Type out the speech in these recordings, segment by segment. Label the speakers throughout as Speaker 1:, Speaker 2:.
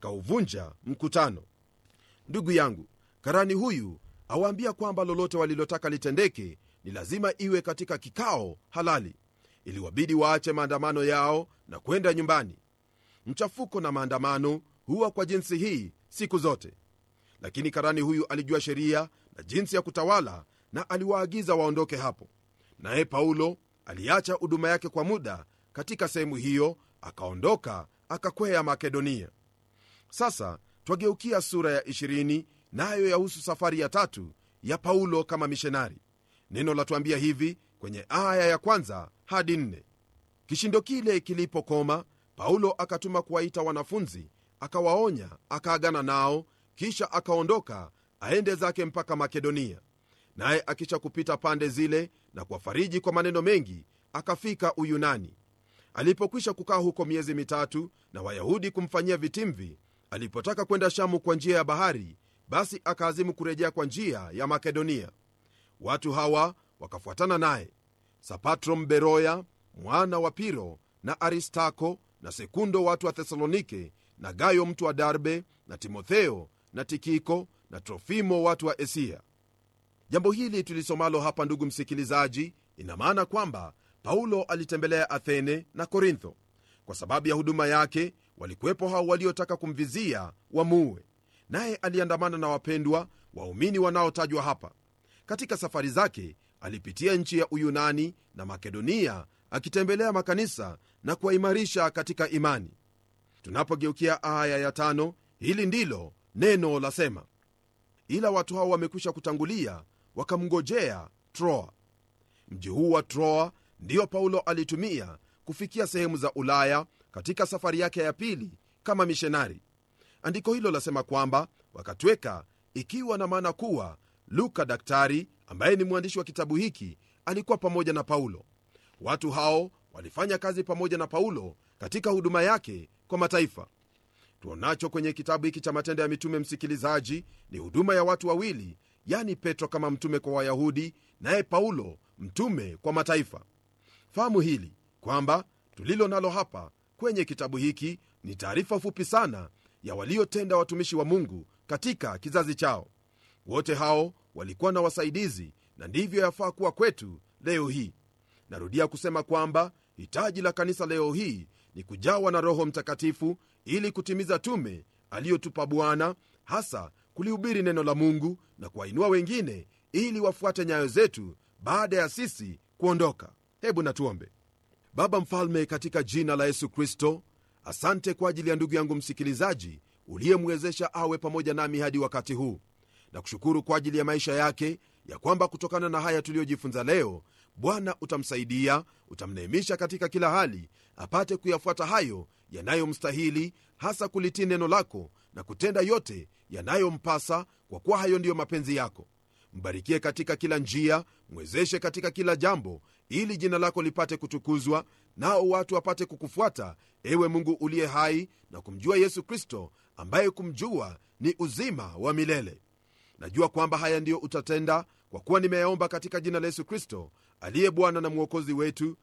Speaker 1: akauvunja mkutano ndugu yangu karani huyu awaambia kwamba lolote walilotaka litendeke ni lazima iwe katika kikao halali iliwabidi waache maandamano yao na kwenda nyumbani mchafuko na maandamano huwa kwa jinsi hii siku zote lakini karani huyu alijua sheria na jinsi ya kutawala na aliwaagiza waondoke hapo naye paulo aliacha huduma yake kwa muda katika sehemu hiyo akaondoka akakwea makedonia sasa twageukia sura ya 20 nayo yahusu safari ya tatu ya paulo kama mishonari neno latuambia hivi kwenye aya ya kwanza hadi nne kishindo kile kilipokoma paulo akatuma kuwaita wanafunzi akawaonya akaagana nao kisha akaondoka aende zake mpaka makedonia naye akisha kupita pande zile na kuwafariji kwa maneno mengi akafika uyunani alipokwisha kukaa huko miezi mitatu na wayahudi kumfanyia vitimvi alipotaka kwenda shamu kwa njia ya bahari basi akaazimu kurejea kwa njia ya makedonia watu hawa wakafuatana naye sapatro mberoya mwana wa piro na aristako na sekundo watu wa thesalonike na gayo mtu wa darbe na timotheo na tikiko na trofimo watu wa esia jambo hili tulisomalo hapa ndugu msikilizaji ina maana kwamba paulo alitembelea athene na korintho kwa sababu ya huduma yake walikuwepo hao waliotaka kumvizia wamuue naye aliandamana na wapendwa waumini wanaotajwa hapa katika safari zake alipitia nchi ya uyunani na makedonia akitembelea makanisa na kuwaimarisha katika imani tunapogeukia aya ya tano hili ndilo neno lasema ila watu hao wamekwisha kutangulia wakamngojea troa mji huu wa troa ndiyo paulo alitumia kufikia sehemu za ulaya katika safari yake ya pili kama mishonari andiko hilo lasema kwamba wakatweka ikiwa na maana kuwa luka daktari ambaye ni mwandishi wa kitabu hiki alikuwa pamoja na paulo watu hao walifanya kazi pamoja na paulo katika huduma yake kwa mataifa tuonacho kwenye kitabu hiki cha matendo ya mitume msikilizaji ni huduma ya watu wawili yani petro kama mtume kwa wayahudi naye paulo mtume kwa mataifa fahamu hili kwamba tulilo nalo hapa kwenye kitabu hiki ni taarifa fupi sana ya waliotenda watumishi wa mungu katika kizazi chao wote hao walikuwa na wasaidizi na ndivyo yafaa kuwa kwetu leo hii narudia kusema kwamba hitaji la kanisa leo hii ni kujawa na roho mtakatifu ili kutimiza tume aliyotupa bwana hasa kulihubiri neno la mungu na kuwainua wengine ili wafuate nyayo zetu baada ya sisi kuondoka hebu natuombe baba mfalme katika jina la yesu kristo asante kwa ajili ya ndugu yangu msikilizaji uliyemwezesha awe pamoja nami hadi wakati huu na kushukuru kwa ajili ya maisha yake ya kwamba kutokana na haya tuliyojifunza leo bwana utamsaidia utamneemisha katika kila hali apate kuyafuata hayo yanayomstahili hasa kulitii neno lako na kutenda yote yanayompasa kwa kuwa hayo ndiyo mapenzi yako mbarikie katika kila njia mwezeshe katika kila jambo ili jina lako lipate kutukuzwa nao watu wapate kukufuata ewe mungu uliye hai na kumjua yesu kristo ambaye kumjua ni uzima wa milele najua kwamba haya ndiyo utatenda kwa kuwa nimeyaomba katika jina la yesu kristo aliye bwana na mwokozi wetu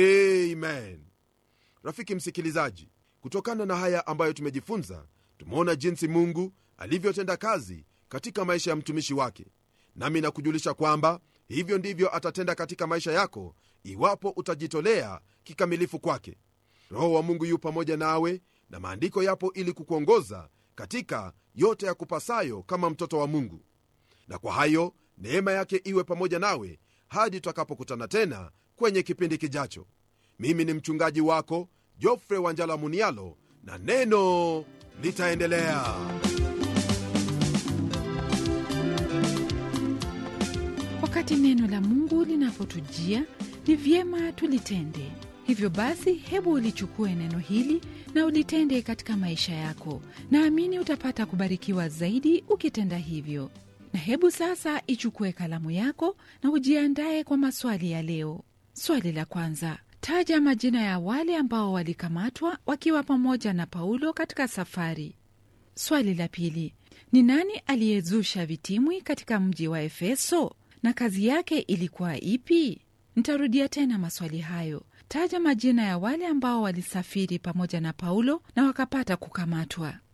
Speaker 1: amen rafiki msikilizaji kutokana na haya ambayo tumejifunza tumeona jinsi mungu alivyotenda kazi katika maisha ya mtumishi wake nami nakujulisha kwamba hivyo ndivyo atatenda katika maisha yako iwapo utajitolea kikamilifu kwake roho wa mungu yu pamoja nawe na maandiko yapo ili kukuongoza katika yote ya kupasayo kama mtoto wa mungu na kwa hayo neema yake iwe pamoja nawe hadi tutakapokutana tena kwenye kipindi kijacho mimi ni mchungaji wako jofre wanjala munialo na neno litaendelea
Speaker 2: wakati neno la mungu linapotujia ni vyema tulitende hivyo basi hebu ulichukue neno hili na ulitende katika maisha yako naamini utapata kubarikiwa zaidi ukitenda hivyo na hebu sasa ichukue kalamu yako na ujiandaye kwa maswali ya leo swali la kwanza taja majina ya wale ambao walikamatwa wakiwa pamoja na paulo katika safari swali la pili ni nani aliyezusha vitimwi katika mji wa efeso na kazi yake ilikuwa ipi nitarudia tena maswali hayo taja majina ya wale ambao walisafiri pamoja na paulo na wakapata kukamatwa